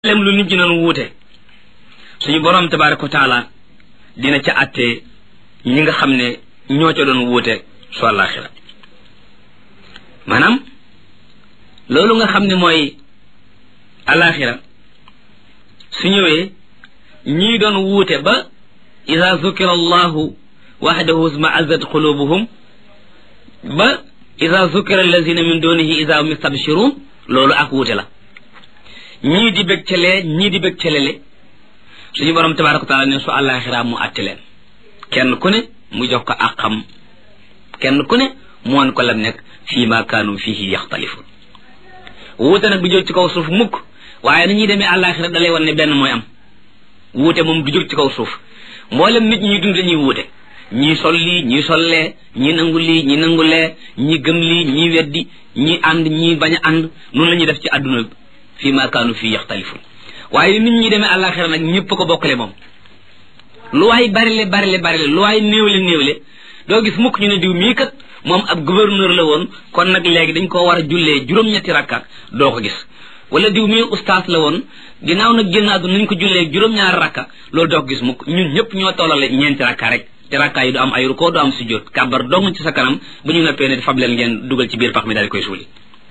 lem lu nit ñi doon wuute suñu borom tabaraka wa taala dina ca àtte ñi nga xam ne ñoo ca doon wuute su àllaaxira maanaam loolu nga xam ne mooy àllaaxira su ñëwee ñii doon wuute ba ida zukira allahu waxdahu isma'azzat qulubuhum ba ida zukira allazina min dunihi ida hum yastabshirun loolu ak wuute la ñii di bég calee ñii di bég calele suñu borom tabaraka wa taala ne su àllaaxira mu àtte leen kenn ku ne mu jox ko ak xam kenn ku ne mu won ko lam nekk fii ma kaanu fihi yaxtalifun wuute nag du jóg ci kaw suuf mukk waaye na ñuy demee àllaaxira da lay wan ne benn mooy am wuute moom du jóg ci kaw suuf mboolem nit ñi dund dañuy wuute ñii sol lii ñii sollee ñii nangu lii ñii nangu lee ñii gëm lii ñii weddi ñii ànd ñii bañ a ànd noonu la ñuy def ci àdduna fii ma kaanu fii yaxtalifun waaye nit ñi demee àllaaxira nag ñëpp ko bokkale moom lu waay barile barile barile lu waay néewle néewle doo gis mukk ñu ne diw mii kat moom ab gouverneur la woon kon nag léegi dañ koo war a jullee juróom-ñetti rakka doo ko gis wala diw mii ustaas la woon ginnaaw nag génn àdduna nañ ko jullee juróom-ñaari rakka loolu doo ko gis mukk ñun ñëpp ñoo tollale ñeenti rakka rek te rakka yi du am ay rukkoo du am sujjóot kàbbar dong ci sa kanam bu ñu noppee ne fab leen ngeen dugal ci biir pax mi daal di koy suuli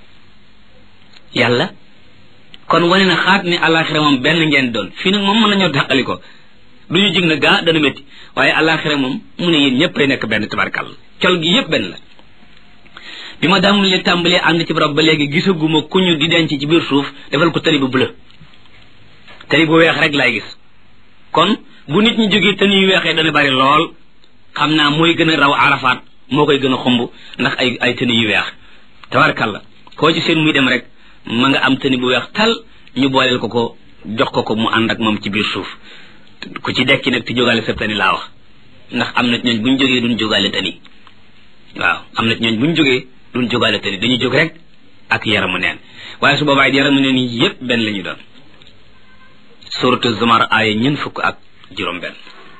yàlla kon wane na xaat ni àllaaxira moom benn ngeen doon fii nag moom mën nañoo dàqali ko du ñu jig na gaa dana métti waaye àllaaxira moom mu ne yéen ñëpp ay nekk benn tabarkal col gi yëpp benn la bi ma daamul li tàmbalee ànd ci barab ba léegi gisaguma ku ñu di denc ci biir suuf defal ko tali bu bleu tali bu weex rek laay gis kon bu nit ñi jógee te ñuy weexee dana bari lool xam naa mooy gën a raw arafaat moo koy gën a xumb ndax ay ay tëni yu weex tabarkal la koo ci seen muy dem rek ma nga am tëni bu weex tal ñu booleel ko ko jox ko ko mu ànd ak moom ci biir suuf ku ci dekki nag ti jógaale sa tani laa wax ndax am na ñooñ bu ñu jógee duñ jógaale tani waaw am na ñooñ bu ñu jógee duñ jógaale tani dañuy jóg rek ak yaramu neen waaye su boobaa yaramu neen yi yépp benn la ñu doon suratu zumar aaya ñeent fukk ak juróom benn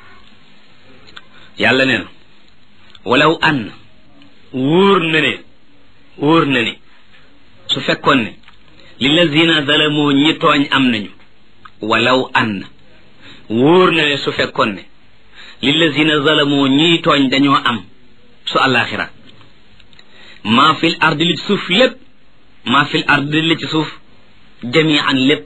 yàlla nee na walaw an wóor na ne wóor na ne su fekkoon ne lillazina zalamoo ñi tooñ am nañu walaw an wóor na ne su fekkoon ne lillazina zalamoo ñiy tooñ dañoo am su àllaaxira maa fil ardi li ci suuf lépp maa fil ardi li ci suuf jamian lépp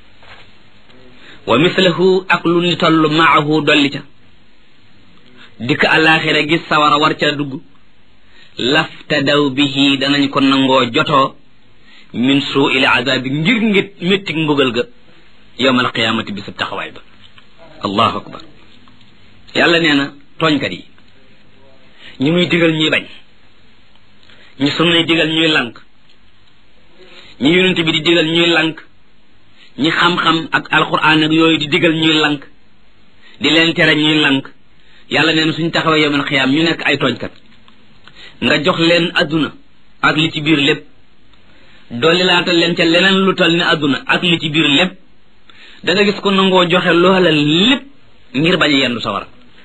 wa mislahu ak lu ni toll maahu dolli ca dikk àllaaxira gis sawara war ca dugg laftadaw bihi danañ ko nangoo jotoo min suu il azabi ngir ngir méttig mbugal ga yowmal qiyaamati bisub taxawaay ba allahu akbar yàlla nee na tooñkat yi ñu muy digal ñuy bañ ñu sunnay digal ñuy lank ñi yonent bi di digal ñuy lank ñi xam-xam ak alquran ak yooyu di digal ñuy lank di leen tere ñuy lank yàlla nee na suñ taxawee yowmal qiyaam ñu nekk ay tooñkat nga jox leen adduna ak li ci biir lépp dolli laatal leen ca leneen lu tal ni adduna ak li ci biir lépp da nga gis ko nangoo joxe loola lépp ngir bañ a yendu sawara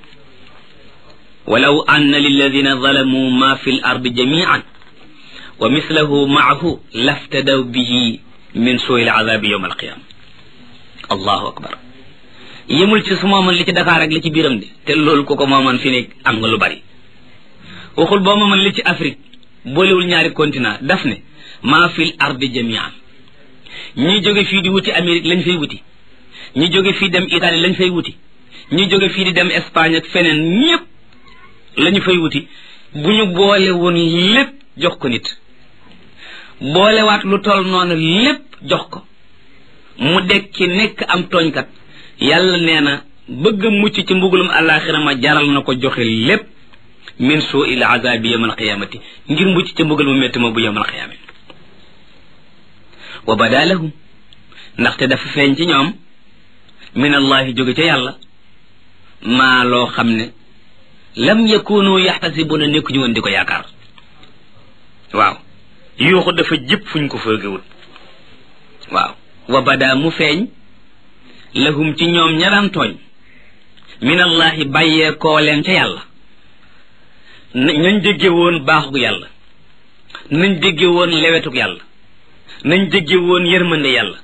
walaw anna lilladina zalamu ma fi l ardi jamian wa mislahu maahu laftadaw bihi min suui l azabi yowma alqiyama allahu akbar yemul ci su mooman li ci Dakar ak li ci biiram de te loolu ku ko mooman fi ne am nga lu bari waxul boo mooman li ci Afrique boolewul ñaari continent daf ne maa fil ardi jamian ñi jóge fii di wuti Amérique lañ fay wuti ñi jóge fii dem Italie lañ fay wuti ñi jóge fii di dem Espagne ak feneen ñépp lañu fay wuti bu ñu boole woon lépp jox ko nit boolewaat lu toll noonu lépp jox ko mu dekki nekk am tooñkat yàlla nee na bëgg a mucc ci mbugulum àllaaxira ma jaral na ko joxe lépp min suu il azabi yawm alqiyamati ngir mucc ci mbugal mu métti ma bu yawm alqiyamati wa bada lahum ndaxte dafa feeñ ci ñoom min allahi jóge ca yàlla maa loo xam ne lam yakunu yaxtasibuna nekkuñu woon di ko yaakaar waaw yuuxu dafa jëpp fuñ ko foogewul waaw wa bada mu feeñ lahum ci ñoom ña daan tooñ min allahi bàyyee koo leen ca yàlla nañ dégge woon baaxug yàlla nañ dégge woon lewetuk yàlla nañ dégge woon yërmande yàlla